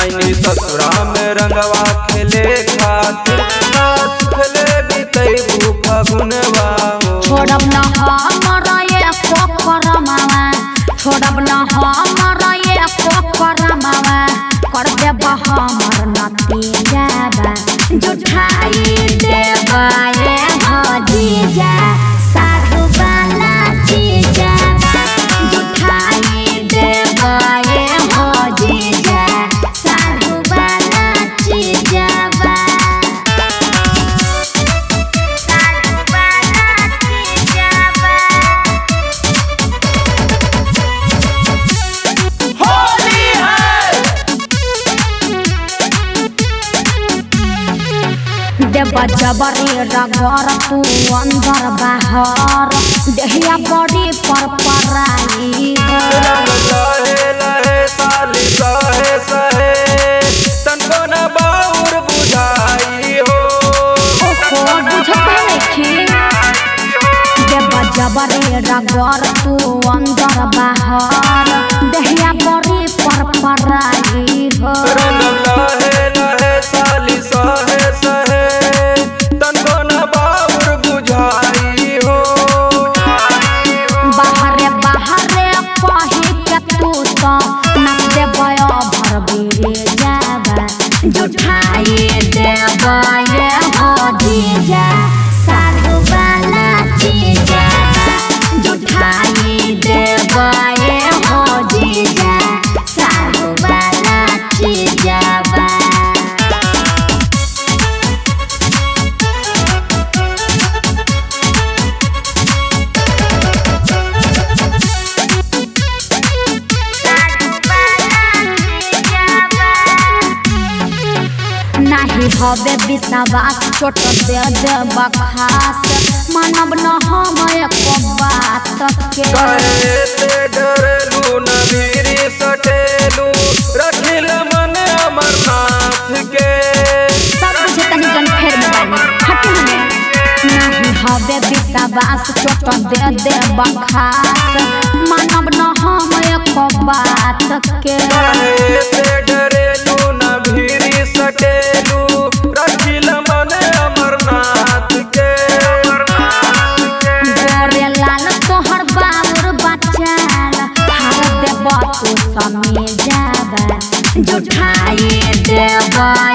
ऐनी ससुरा में रंगवा खेले खातिर ना सुखले बीतई फगुनवा हो छोड़ब न हमर ये पोखरमावा छोड़ब न हमर ये पोखरमावा कर देब हमर नतीजाबा जुठाई देबा ये भजीजा साधु वाला चीजाबा जुठाई देबा ये भजीजा साधु वाला चीजाबा देव जबरी रगर तू अंदर बाहर देहिया बड़ी पर पराई लहे लहे साली सहे सहे तनको न बाउर बुझाई हो ओहो बुझते नइखी देव जबरी रगर तू अंदर बाहर देहिया बड़ी पर पराई हो रंग लहे लहे साली सहे सहे तनको न बाउर बुझाई हो बाहरे बाहरे कही के तू तो नच देबय भर बिरे जाबा जुठाई देबय भजीजा साधु वाला चीजा जुठाई देबय भजीजा साधु वाला चीजाबा नाही हवे विश्वास चोट दे देब खास मानब न हम एको बात के कहे से डरेलू न भीरी सटेलू रखिल मन अमरनाथ के सब कुछ तनी जन फेर में बानी हट हमें नाही हवे विश्वास चोट दे देब खास मानब न हम एको बात के कहे से डरेलू न भीरी सटेलू रखिल मन अमरनाथ के गोरे लाल तोहर बाबुर बचाल हार देब तू समी जाबा जुठाई देब